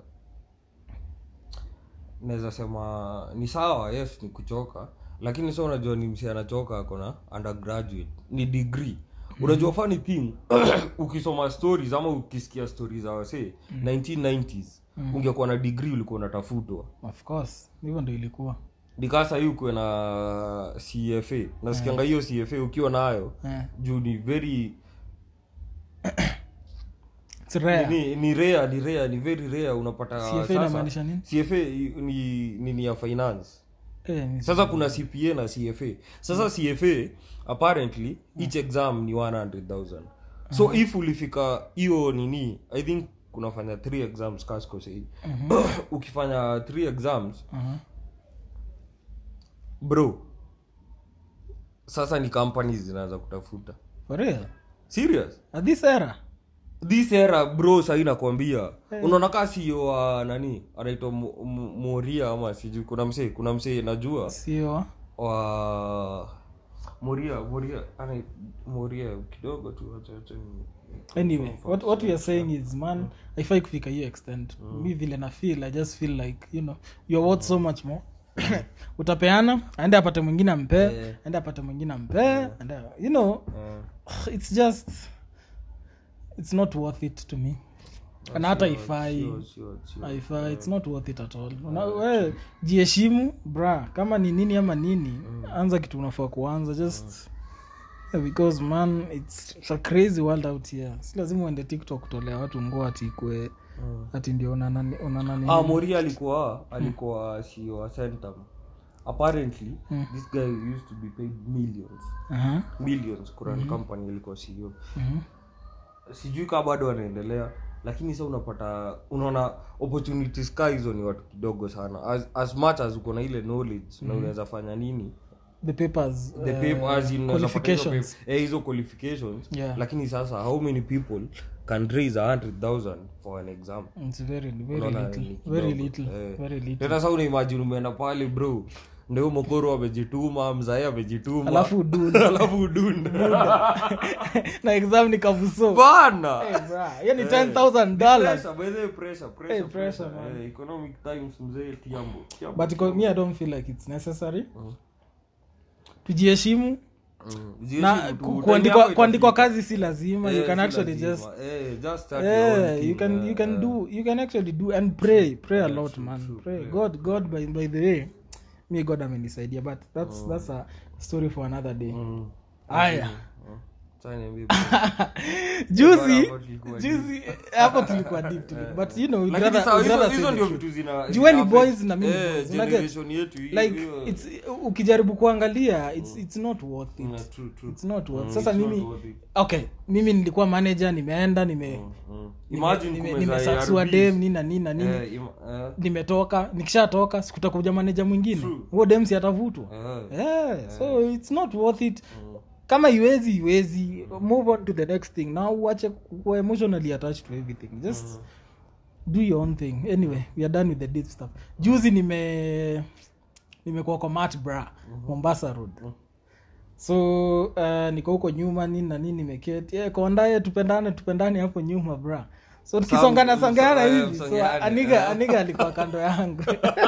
naweza sema ni sawa yes ni kuchoka lakini sa unajua ni msi anachoka akona undergraduate ni degree unajua funny thing ukisoma stories ama ukisikia stories za wasee 1990s ungekuwa na degree ulikuwa unatafutwa of course hivyo ndo ilikuwa nikasa hii ukuwe na cfa nasikianga hiyo cfa ukiwa nayo eh. juu ni very It's rare. ni, ni rare ni rare ni very rare unapata CFA sasa- inamaanisha nini? cfa ni nini ya finance Eh, ni- sasa kuna cpa na cfa sasa cfa apparently each exam ni 100000 so if ulifika hiyo nini i think kunafanya three exams kaskosei ukifanya three exams Aha. bro sasa ni companies zinaanza kutafuta For real? serious At this era? this era bro sahii nakwambia unaona kaa sio wa nani anaitwa Mo- Mo- moria ama sijui kuna msee kuna msee najua sio wa moria moria ana moria kidogo tu acha- acha ni- anyway what, what we are saying is man haifai kufika hiyo extent mi vile na feel i just feel like you know you're worth so much more utapeana aende apate mwingine ampee Yeah. aende apate mwingine ampee and you know Eh, it's just it's not worth it to me na hata ifai sure, sure, sure. haifai it's not worth it at all Una, we jiheshimu bra kama ni nini ama nini anza kitu unafaa kuanza just yeah, because man it's, it's a crazy world out here si lazima uende tiktok kutolea watu nguo ati ikue Mm. ati ndio unanani unanani ah moria alikuwa alikuwa CEO wa centum apparently this guy used to be paid millions Aha, millions kuran company ilikuwa ceo mhm. sijui kaa bado wanaendelea lakini sa unapata unaona opportunities ka hizo ni watu kidogo sana as, as much as uko na ile knowledge na unaweza fanya nini the papers the uh, paper, as in unaweza pata hizo qualifications paper- eh, hizo qualifications Yeah. lakini sasa how many people can raise a hundred thousand for an exam it's very very Unaona little ni very kidogo. little Eh. very little tena sa unaimajini umeenda pale bro ndio mokoro amejituma mzae amejituma alafu udunde alafu udunde na exam ni kabuso bana hey, bra hiyo ni 10000 dollars Pressure, by the way, pressure, pressure, Hey, pressure, pressure. man. Eh, economic times mzee tiambo tiambo. but kwa- me i don't feel like it's necessary tujiheshimu Mm. na Jieshimu tu, ku- time kuandikwa yako kuandikwa itafika. kazi si lazima you Eh, can si actually lazima. just Eh, just start your own yeah thing, you can eh, you can eh. do you can actually do and pray pray a lot true, man true, pray pray. god god by, by the way me god amenisaidia but that's that's a story for another day Mm. aya Mm. Sasa niambie, juzi hapo tulikuwa juzi hapo tulikuwa deep tulikuwa- but you know we'd Lakini rather- sawa, we'd hizo- rather hizo say ndio the truth. vitu zina- Jueni zina boys affect- na mimi eh, boys, unaget? generation yetu hii- like hiyo- it's ukijaribu kuangalia it's, it's not worth it Mm, true, true. it's not worth Mm, sasa it's not mimi worth it. okay mimi nilikuwa manager nimeenda nime Mm. nime- Imagine nime- kumeza nimesaksua ARVs. dem nini na nini na nini Eh, im- eh, nimetoka nikishatoka sikutakuja maneja mwingine True. huo dem si atavutwa eh. yeah, so it's not worth it Mm. kama iwezi iwezi move on to the next thing now uache kuwa emotionally attached to everything just do your own thing anyway we are done with the deep stuff juzi nime nimekuwa kwa mat bra mombasa road so uh, niko huko nyuma nini na nini nimeketi yeah, kondaye tupendane tupendane hapo nyuma bra so tukisongana Sam- songana eh, hivi so msongeane, aniga eh. aniga alikuwa kando yangu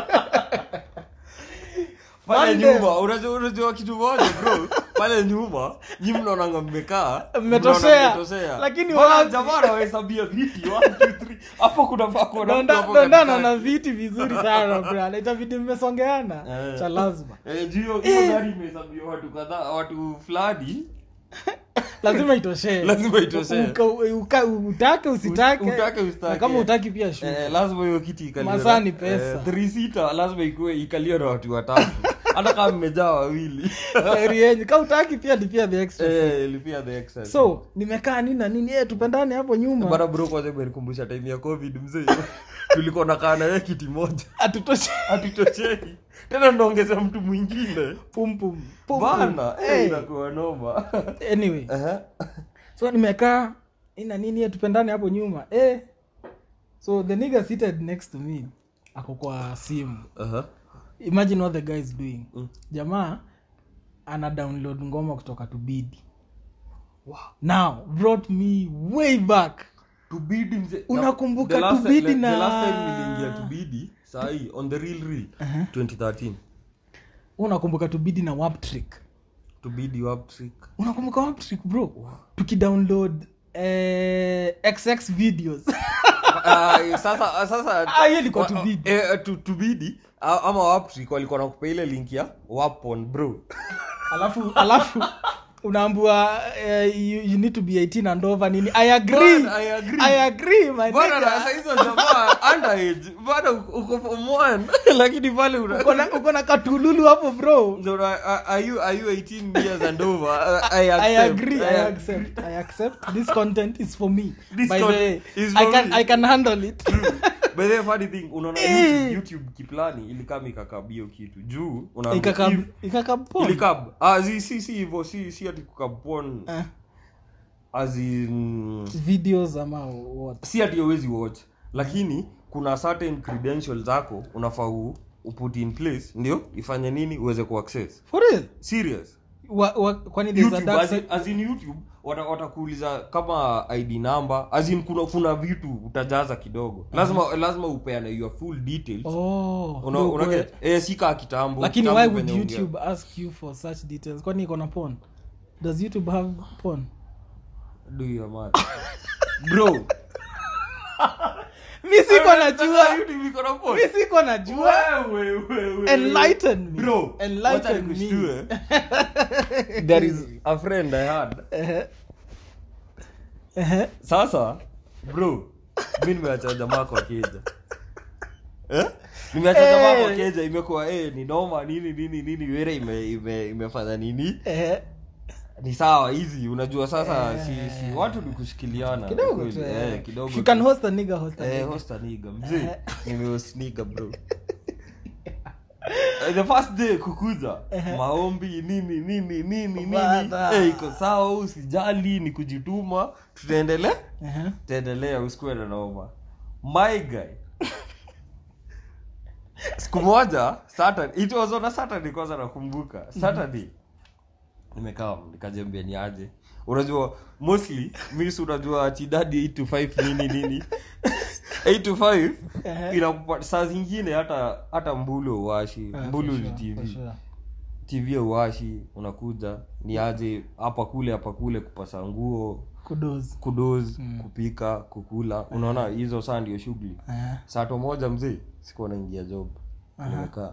pale Monday. nyuma unajua unajua kitu moja bro pale nyuma nyi mnaonanga mmekaa Mmetoshea. mnaona mmetoshea. Lakini Mbona wapi? jamaa anawahesabia viti 1 2 3 hapo kuna pa kuna mtu Donda- hapo dondana katikati. na viti vizuri sana bra itabidi mmesongeana Eh. cha lazima Eh, juu hiyo- hiyo gari imehesabiwa watu kadhaa watu fulani lazima itoshee Lazima itoshee. Uka- uka- utake usitake Utake, usitake. na kama utaki pia shuka Eh, lazima hiyo kiti ikaliwe Masaa na- ni pesa. eh, three seater lazima ikuwe ikaliwe na watu watatu hata kama mmejaa wawili Heri yenyu ka utaki pia lipia the extra Eh, lipia the excess. so nimekaa nini na nini eh, tupendane hapo nyuma bana bro kwanza imenikumbusha time ya covid mzee tulikuwa nakaa naye kiti moja atutoshe hatutocheki tena naongeza mtu mwingine pum pum pum, bana pum. eh, Eh, inakuwa noma anyway Aha. so nimekaa nini na nini eh, tupendane hapo nyuma eh so the nigga seated next to me ako kwa simu Aha. imagine what the guy is doing Mm. jamaa ana download ngoma kutoka tubidi now brought me way back tubidi mzee Unakumbuka The last- Tubidi the- na- the last time niliingia tubidi sahii on the real real 2013 unakumbuka tubidi na wap trick tubidi wap trick unakumbuka wap trick bro tukidownload eh, xx videos Ah, sasa sasa Ah, hiyo ilikuwa wa- Tubidi. eh, tu- tubidi ah, ama waptrick walikuwa nakupa ile link ya wapon bro alafu alafu unaambua uh, you, you need to be 18 and over nini i agree Bwana, I agree. i agree my bwana nigga. na saa hizo jamaa underage bado uko form one lakini pale una uko na uko na katululu hapo bro No, no, are are you are you 18 years and over? I, I I accept. agree, I accept, I accept. This content is for me. This By the content way, is I for can me. I can handle it. By the way, funny thing, unaona YouTube, YouTube kiplani ilikam ikakabio kitu juu unaambia Ikakab if- ikakabon. ilikab ah, si si si hivyo si si ati kukabon Eh, as in videos ama what? si ati hauwezi watch lakini kuna certain credentials zako unafaa u- uput in place ndio ifanye nini uweze kuaccess For real? serious Wa, wa, kwani there's a YouTube, dark as in, side? as in youtube wata- watakuuliza kama id number as in kuna, kuna vitu utajaza kidogo lazima lazima upeane your full details Oh, una, ndio una kwe- get, eh, si kaa kitambo lakini kitambo why would venye ungea. youtube ask you for such details kwani iko na porn does youtube have porn Do your man. bro mi siko najua YouTube iko na phone. mi siko najua Wewe, wewe, wewe. enlighten me Bro, wacha enlighten me nikushtue. there is a friend i had Ehe. Ehe. sasa bro mi nimeacha jamaa kwa keja eh? nimeacha Eh. jamaa kwa keja imekuwa eh, ni noma nini nini nini were ime, ime, imefanya nini Ehe. ni sawa hizi unajua sasa Eh. si, si watu ni kushikiliana kidogo kweli. tu eh, eh. kidogo If you tu. can host a nigga host a eh, nigga. hosta niga mzee Eh. nimehostniga bro Eh, the first day kukuza maombi nini nini nini nini Bada. eh, iko sawa usijali ni kujituma tutaendelea Ehe. tutaendelea usikuwe na noma my guy siku moja saturday it was on a saturday kwanza nakumbuka saturday nimekaa nikajembea ni aje unajua mostly mi si unajua ati dadi 8 to 5 nini nini 8 to 5 Ehe. inakupa saa zingine hata hata mbulu uwashi Eh, mbulu for ni sure, tv for sure. tv uwashi unakuja ni aje hapa kule hapa kule kupasa nguo Kudos. kudoz kupika kukula unaona hizo saa ndio shughuli Ehe. sato moja mzee sikuwa naingia job nimekaa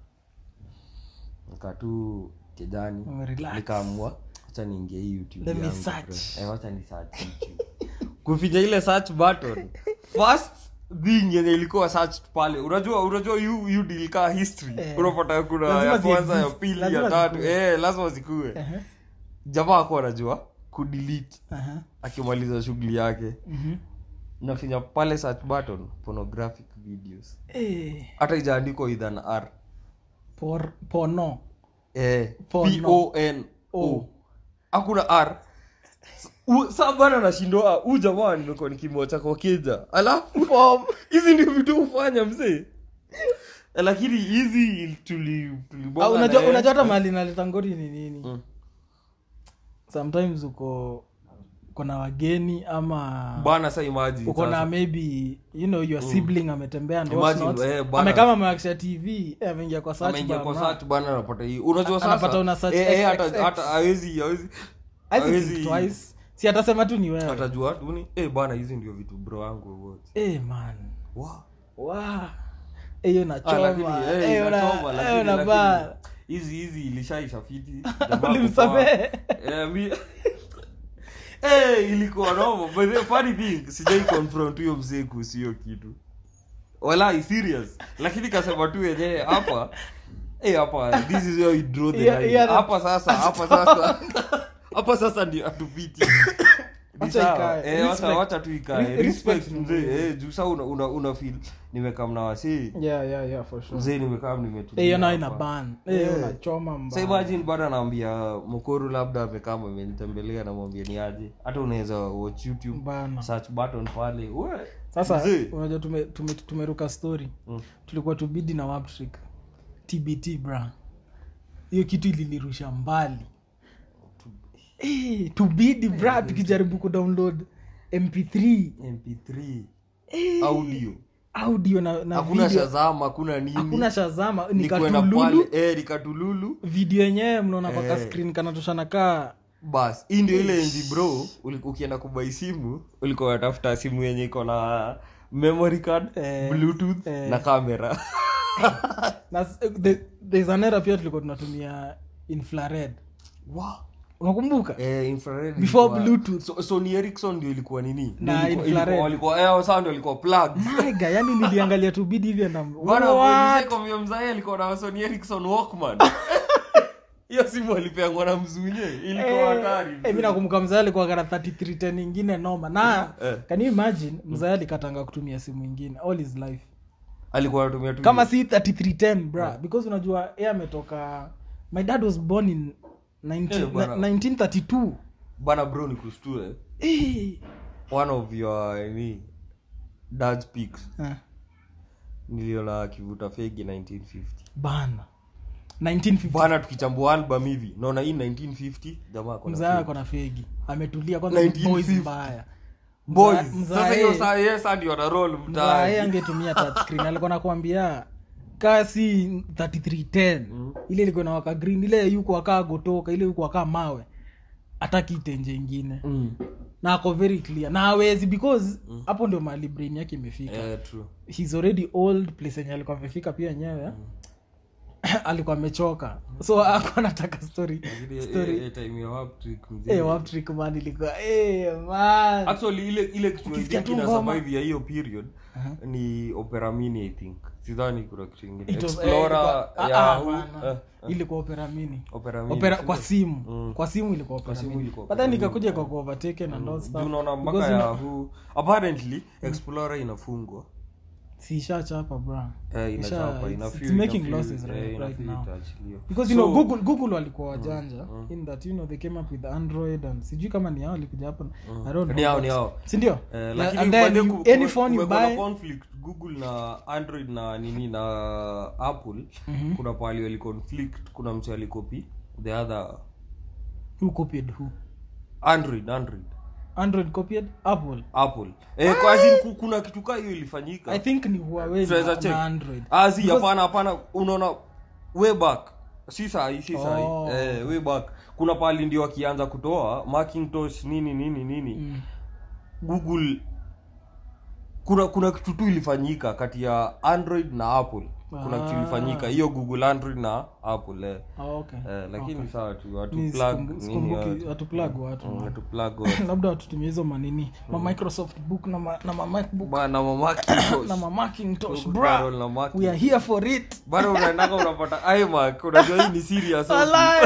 nikaa tu kijani Umerelax. nikaamua wacha niingie hii youtube Let me yangu, search. bro. Eh, wacha ni search YouTube. kufinya ile search button first thing yenye ilikuwa searched pale unajua unajua you, you deal kaa history Eh. unapata kuna Lazima ya kwanza ya zi-exist. pili Lazima ya tatu zikuwe. eh lazima zikuwe Ehe. jamaa akuwa anajua kudelete Ehe. akimaliza shughuli yake Mhm. nafinya pale search button pornographic videos Eh, hata ijaandikwa idhan r por- porno eh, Porno. p-o-n-o O. hakuna r U- saa bana nashindwa huu jamaa nimekuwa nikimwacha kwa keja alafu hizi ndio vitu hufanya mzee Eh, lakini hizi tuli tulibonga Ah, na unajua yeye. unajua hata mahali naleta ngori ni nini Mm. sometimes uko uko na wageni ama bana sa imagine uko na sasa. maybe you know your sibling ametembea and Imagine, whatnot. eh, bana. amekama amewakisha tv eh, ameingia kwa search ameingia bar, kwa ma- search bana anapata hii unajua A- anapata sasa una search eh, eh, hata XXX. hata hawezi hawezi Hawezi think hawezi- twice. si atasema tu ni wewe atajua tu ni eh bana hizi ndio vitu bro wangu wote eh man wow wa Eh, hiyo Ah, nachoma lakini, eh, Eh, una- inachoma, eh, lakini- unavaa. lakini hizi hizi ilishaisha fiti Jamaa Ulimsamehe? kupoa. Eh, mi- Eh, ilikuwa noma but the funny thing sijai confront huyo mzee kuhusu hiyo kitu walai serious lakini kasema tu yenyewe hapa eh, hapa this is where we draw the Yeah, line yeah, hapa sasa hapa sasa hapa sasa ndio atupiti Ni Wacha sawa. ikae. Eh, wacha- Respect. wacha tu ikae Re- respect respect ni mzee muhimu. eh, juu saa una, una, una feel nimekaa mna wasee yeah yeah yeah for sure mzee nimekaa nimetulia Eh, hiyo nayo hapa. ina ban Eh, Eh. unachoma Sa mbaya. imagine bado anaambia mkoro labda amekama amenitembelea namwambia ni aje hata unaweza watch youtube Bana. search button pale we sasa mzee. unajua tume, tume, tumeruka story Mm. tulikuwa tubidi na waptrick tbt bra hiyo kitu ilinirusha mbali Eh, tubidi bra tukijaribu kudownload mp3 mp3 Eh, audio audio na, na hakuna video shazama hakuna nini hakuna shazama Ni kwenda nikatululu pale, eh, nikatululu video yenyewe mnaona kwa Eh. kaskrin kanatoshana kaa bas hii ndio ile enzi bro uli- ukienda kubai simu ulikuwa unatafuta simu yenye iko na memory card Eh, bluetooth eh. na kamera na s- the- there's an era pia tulikuwa tunatumia infrared wow. unakumbuka eh, infrared Before ilikuwa- Bluetooth. so, Sony Ericsson ndio ilikuwa nini Na Ndio ilikuwa- infrared. ilikuwa- walikuwa eh, sawa ndio walikuwa plug maiga yani niliangalia tu bidi hivyo na bwana What? kwambia mzae alikuwa na Sony Ericsson Walkman hiyo simu alipeangwa na mzunye ilikuwa hatari Eh, mi nakumbuka mzee alikuwa kana 3310 ingine noma na Eh. can you imagine mzee alikatanga kutumia simu ingine all his life alikuwa anatumia tu kama si 3310 bra because unajua yeye ametoka my dad was born in 19, Eh, bwana. 1932 bana bro nikustue Eh. one of your ni dad's pics Ah, niliona akivuta fegi 1950 bana 1950 bana tukichambua album hivi naona hii 1950 jamaa ako na mzee fegi. ako na fegi ametulia kwanza 1950. boys mbaya boys Mza- sasa hiyo mzae- saa yes ndio ana roll mzae mtaani angetumia touchscreen alikuwa nakwambia kasi 3310 Mm. ile ilikuwa na waka green ile yuko akaa gotoka ile yuko akaa mawe hataki itenje ingine Mm. na ako very clear na hawezi because hapo ndio mahali brain yake imefika Eh, true. he's already old place yenye alikuwa amefika pia yenyewe alikuwa amechoka so ako anataka story Lakini, eh, story eh, time ya Warp Trick, mzee. eh wap trick man ilikuwa eh man actually ile ile kitu Ukisikia ingine tu ina ngoma. survive ya hiyo period Aha. ni opera mini i think sidhani kuna kitu ingine It was- eh, explorer ilikuwa- ah, ya ah, hu- bana. eh, ilikuwa opera mini opera mini opera si kwa ndio? simu Mm. kwa simu ilikuwa opera simu mini ilikuwa but then opera ikakuja kwa overtaken and all stuff Juu unaona mpaka Because ya ina- hu apparently explorer inafungwa si ishachapa bra eh, Isha- inachapa it's- ina it's feel- making ina feel- losses eh, right- ina right feel now. itaachiliwa. because you know So, google google walikuwa wajanja in that you know they came up with android and sijui kama ni hao walikuja hapo i don't Ni know hao, but- ni hao. si ndio Eh, Yeah, lakini and then bado you- ku- any kume- phone you kumekuwa na buy conflict google na android na nini na apple kuna pahali wali conflict kuna mtu alikopi the other who copied who android android android copied apple apple eh, kwa as in ku- kuna kitu kaa hiyo ilifanyika i think ni huawei Tunaweza na, check. na android azi Because- hapana hapana unaona way back si sahi si sahi Oh. eh, way back kuna pahali ndio wakianza kutoa macintosh nini nini nini Mm. google kuna kuna kitu tu ilifanyika kati ya android na apple kuna kitu Ah. ilifanyika hiyo google android na apple eh. Ah, okay Eh, lakini sawa tu watu Ni plug sikumbu- nini sikumbuki watu- watu plug watu Mm, man. watu plug watu. labda watutumia hizo manini ma microsoft book na ma, na ma macbook bana ma Macintosh. na ma macintosh Google bra Carol na Macintosh. we are here for it bado unaendaka unapata imac unajua hii ni serious Walai,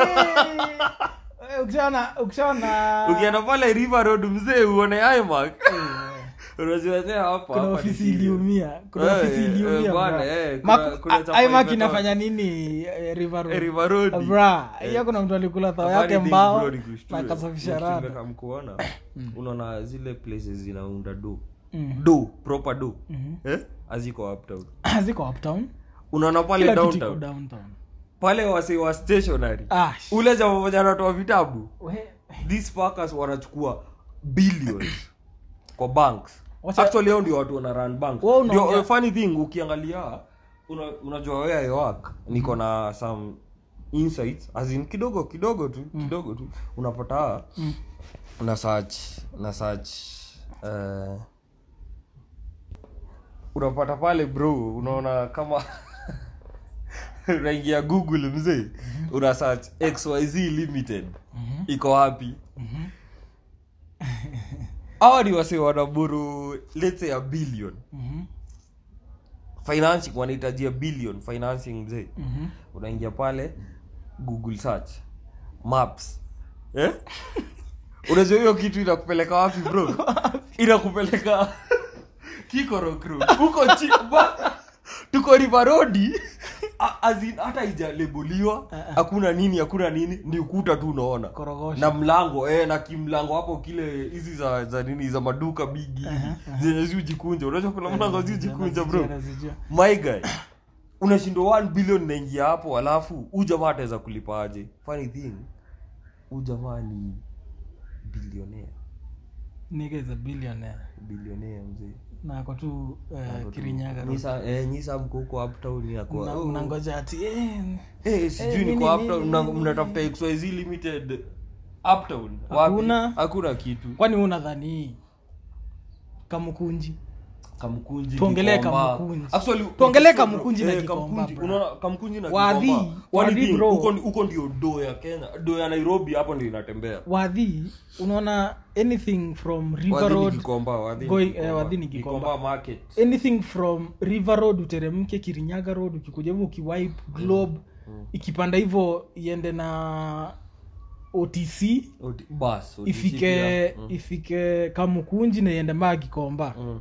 eh. ukishaona ukishaona ukienda pale river road mzee uone imac unajua tena hapa kuna hapa ni ofisi serious. iliumia kuna Eh, ofisi eh, iliumia bwana, bra. eh, kuna- Mac- kuna a- chapa iMac imetoka. inafanya nini eh, river Eh, road river road bra hiyo kuna mtu alikula thao yake Funny thing, mbao bro, nikushtue. na akasafisha Next rada nimekam kuona unaona zile places zinaunda do Mhm. do proper do Mhm. eh aziko uptown ziko uptown unaona pale kila kitu iko downtown downtown pale wase wa stationary ah sh- ule jamaa mmoja anatoa vitabu we- these fuckers wanachukua billions kwa banks Wacha- actually hao ndio watu wana run banks Wewe unaongea- ndio uh, funny thing ukiangalia una, unajua where I work niko na some insights as in kidogo kidogo tu kidogo tu unapata Mm. una search una search uh, unapata pale bro unaona kama unaingia google mzee una search xyz limited Mhm. iko wapi hawa ni wase wanaburu let's say a billion Mhm. financing wanahitajia billion financing mzee Mhm. unaingia pale google search maps eh? unajua hiyo kitu inakupeleka wapi bro inakupeleka kikorok road huko chi ba- tuko river road a- as in hata ijaleboliwa hakuna nini hakuna nini ni ukuta tu unaona Korogosho. na mlango eh, na kimlango hapo kile hizi za za nini za maduka bigi zenye ziujikunja unajua kuna mlango ziujikunja bro Nazijua, nazijua. my guy unashindwa 1 billion naingia hapo alafu huu jamaa ataweza kulipa aje funny thing huu jamaa ni bilionea Nigga is a billionaire bilionea mzee na ako tu eh, kirinyaga road. Nyisa- eh, nyisa mko huko uptown inakuwa Mna- oh, mnangoja ati eh, eh, Eh, sijui nini, niko uptown nini, mna- nini, mnatafuta xyz limited uptown wapi Hakuna. hakuna kitu kwani unadhani kamukunji kamkunji Tuongelee Gikomba. Kamkunji. Actually, Tuongelee ukisikia bro, Kamkunji na eh, Gikomba, Kamkunji, bro. unaona kamkunji na Wadhi, Gikomba. One Wadhi, thing, bro. huko huko ndio do ya kenya do ya nairobi hapo ndio inatembea wadhi unaona anything from river Wadhi ni road Gikomba, Wadhi ni Going- Gikomba. eh, Wadhi ni Gikomba. Gikomba market anything from river road uteremke kirinyaga road ukikuja hivyo ukiwipe globe ikipanda hivyo iende na otc Odi- bas ODC ifike pia. Mm. ifike kamukunji na iende maa kikomba Mm.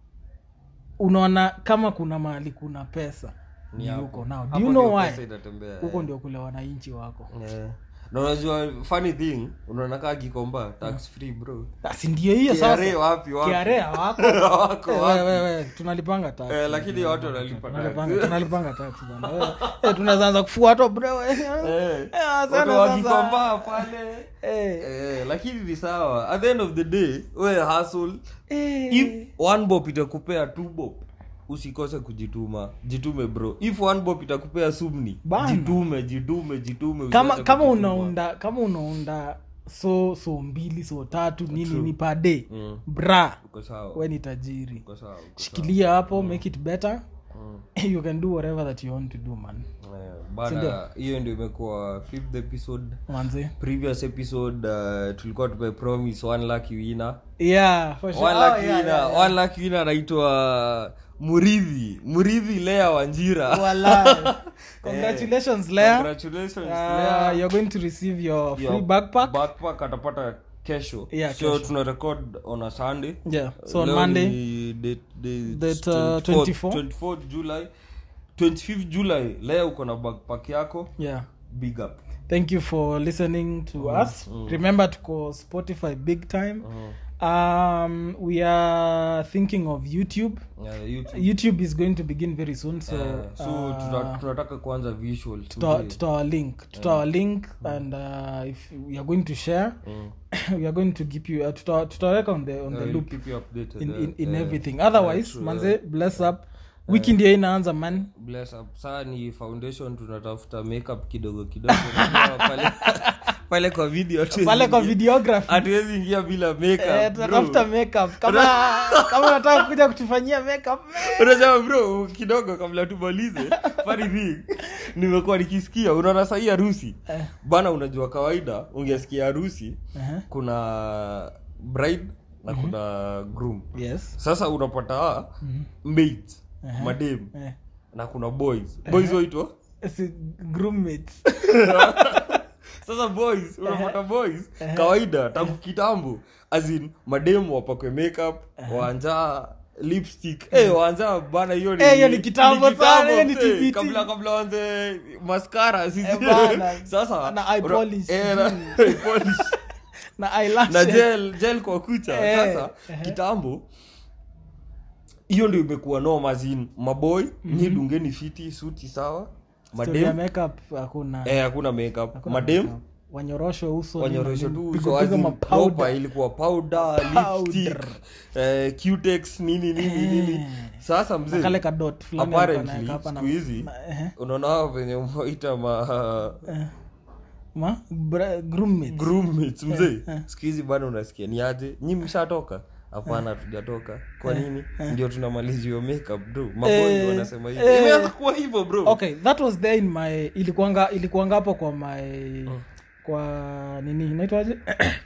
unaona kama kuna mahali kuna pesa Ni ni hapo. huko now do Hapo you know ndio why pesa itatembea, huko eh. ndio kule wananchi wako Eh. na unajua funny thing unaona kaa gikomba tax free bro basi ndio hiyo KRA sasa wapi wapi kiarea wako Wako Eh, wapi? we, we, we, tunalipanga tax. Eh, lakini watu wanalipa Tunalipanga- tax. tunalipanga tax bana. Eh, eh, tunaanza kufua watu bro eh. Eh, Eh, asante watu wa sasa. Gikomba pale Eh, Eh, lakini ni sawa at the end of the day we hustle eh. if one bob itakupea two bob usikose kujituma jitume bro if one bob itakupea sumni Bana. jitume jitume jitume kama usiache kama kujituma. unaunda kama unaunda so so mbili so tatu nini ni per day Mm. bra uko sawa we ni tajiri uko sawa uko sawa. shikilia hapo make it better Mm. you can do whatever that you want to do man Eh, bana hiyo ndio imekuwa fifth episode manze previous episode uh, tulikuwa tumepromise one lucky winner yeah for sure one Oh, lucky yeah, winner yeah, yeah. one lucky winner anaitwa muridhi muridhi lea wanjira Wallahi. congratulations lea congratulations uh, Lea. you're going to receive your free Your backpack backpack atapata kesho Yeah, so kesho. tuna record on a sunday yeah so on Leo monday ni date- date Date, uh, 24th 24. 24th july 25th july leo uko na backpack yako yeah big up thank you for listening to us remember to call spotify big time um we are thinking of youtube Yeah, YouTube. youtube is going to begin very soon so Eh, so uh, tuta- tunataka kuanza visual tuta- today. tuta link tuta link and uh, if we are going to share Mm. we are going to keep you uh, tuta- tutaweka on the on Yeah, the we'll loop keep you updated, in, eh, in, in eh, everything otherwise true, manze eh. bless up wiki ndio inaanza man bless up saa ni foundation tunatafuta makeup kidogo kidogo Unajua pale pale kwa video hatuwezi pale kwa ingia- videography hatuwezi ingia bila Eh, makeup tunatafuta bro. makeup kama kama unataka kuja kutufanyia makeup unasema bro kidogo kabla tumalize funny thing nimekuwa nikisikia unaona sahii harusi Eh. bana unajua kawaida ungesikia harusi uh-huh. kuna bride na kuna groom yes sasa unapata maids madem eh. na kuna boys boys waitwa Si- groommates sasa boys unapata boys kawaida tangu kitambo azin mademu wapakwe makeup waanjaa lipstick eh waanjaa bana hiyo ni Eh, hiyo ni kitambo sana, hiyo ni eh, TBT. kabla kabla waanze mascara sijui. Eh, bana. sasa Na eye una- polish, eh, na eye polish na eyelashes. na gel gel kwa kucha Eh, sasa kitambo hiyo ndio imekuwa noma zin maboy nyi dungeni fiti suti sawa Story ya madem makeup hakuna eh hakuna makeup hakuna madem makeup. wanyoroshwe uso wanyorosho tu pigo- uso pigo as in mapowder. proper, ilikuwa powder lipstick eh, cutex nini nini nini sasa mzee kale kadot fulani alikuwa apparently anaweka hapa na- siku hizi na- ehe. unaona hao venye umeita ma ma bra- groommates. groommates mzee siku hizi bado unasikia ni aje nyi mshatoka hapana hatujatoka kwa nini ndio tunamaliza hiyo makeup bro maboy Eh, wanasema hivyo eh. imeanza kuwa hivyo bro okay that was there in my ilikuanga ilikuanga hapo kwa my kwa nini inaitwaje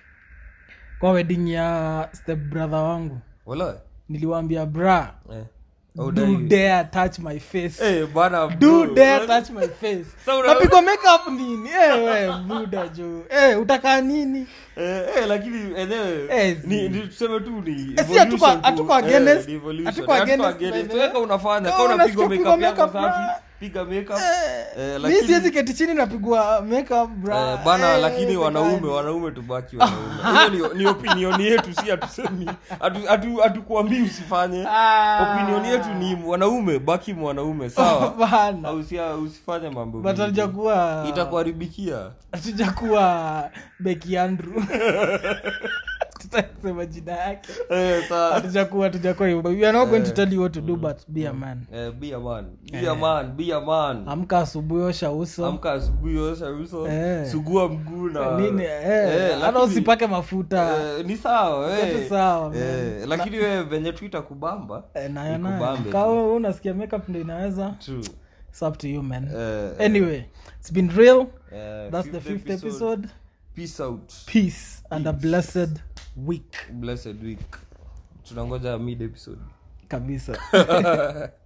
kwa wedding ya step brother wangu wala niliwaambia bra eh Oh, do dai- dare touch my face eh bana do bro. dare touch my face Sa una- napigwa makeup nini eh we buda jo eh utakaa nini Eh, eh, lakini enyewe Eh, ni ni tuseme tu ni Eh, si evolution hatuko- tu. hatuko Eh, against- ni evolution. hatuko Eh, hatuko against, against. by the way. Weka unafanya Kama kama unapigwa unasikia makeup kupigwa yako makeup, safi bra. piga makeup Eh, mi lakini- siwezi keti chini napigwa makeup bra Eh, bana Eh, lakini sekani. wanaume wanaume tubaki wanaume hiyo ni, ni opinion yetu si hatusemi hatu- hatu- hatukuambii usifanye Ah. opinion yetu ni wanaume baki mwanaume sawa bana Au usia- usifanye mambo but mingi. hatujakuwa itakuharibikia hatujakuwa beki andrew Sitaki kusema jina yake Eh, saa- hatujakuwa hatujakuwa hivyo we are not going to tell you what to do but be a man Eh, be a man be a man be a man amka asubuhi osha uso amka asubuhi osha uso Eh. sugua mguu na nini eh, Eh, hata lakini- usipake mafuta Eh, ni sawa eh. Yote sawa, man. Eh, lakini wewe venye tu itakubamba Eh, nayo nayo ikubambe tu. kama wewe unasikia makeup ndo inaweza True. it's up to you man Eh, anyway it's been real eh, that's the fifth episode peace out peace and a blessed week blessed week tunangoja mid episode kabisa